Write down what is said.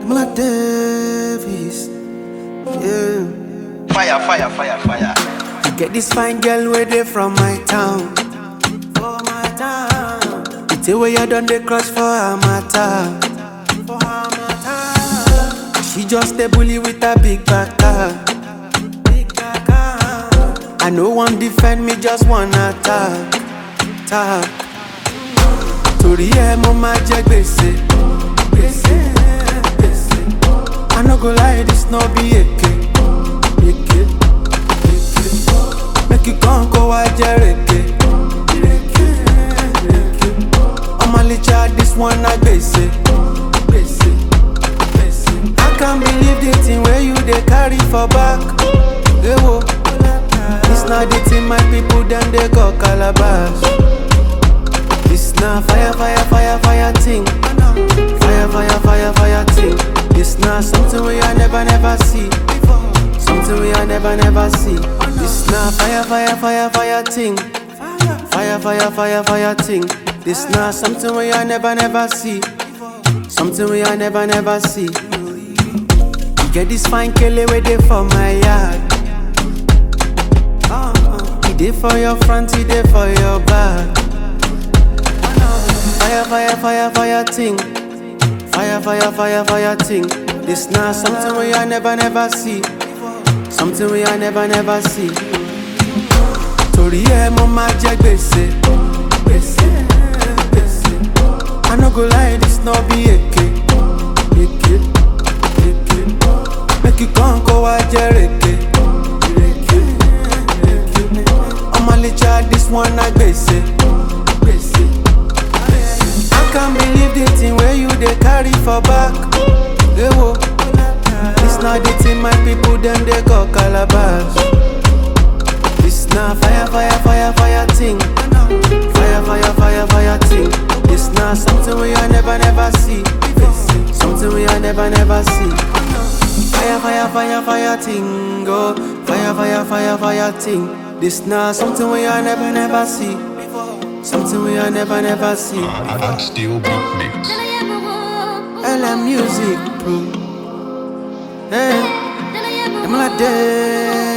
Mula Davis. Yeah. Fire, fire, fire, fire. You get this fine girl where they from my town. For my town. It's the way you done the cross for her matter. For her matter. She just a bully with a big backer. Big backer. I no one defend me, just one attack. Attack. Torí ẹ mo máa jẹ gbèsè. Gbèsè. Gbèsè. I no go lie, this no be èké. Èké. Èké. Make you come kó wá jẹ rèké. Rèké. Rèké. Ọmọ lè cha this one na gbèsè. Gbèsè. Gbèsè. I can't believe the thing wey you dey carry for back. Ewo. This na the thing my people dem dey call calabash. This na fire, fire, fire, fire thing. Fire, fire, fire, fire thing. This na something we I never, never see. Something we I never, never see. This na fire, fire, fire, fire thing. Fire, fire, fire, fire thing. This na something we I never, never see. Something we I never, never see. You get this fine kele where they for my yard. He dey for your front, he dey for your back. Fire, fire, fire, fire thing. Fire, fire, fire, fire thing. This na something we I never, never see. Something we I never, never see. Torí ẹ mo máa jẹ gbèsè. Gbèsè. Gbèsè. I no go lie, this no be èké. Èké. Èké. Make you come kó wá jẹ rèké. Rèké. Rèké. Ọmọ lè cha this one na gbèsè. Gbèsè. I can't believe the thing where you dey carry for back. Ewo. This na the thing my people dem dey call calabash. This na fire, fire, fire, fire thing. Fire, fire, fire, fire thing. This na something we I never, never see. Something we I never, never see. Fire, fire, fire, fire thing. Oh, fire, fire, fire, fire thing. This na something we I never, never see. Something we I never, never see. Adam Steel Beat Mix. LM Music Pro. Hey, I'm like that.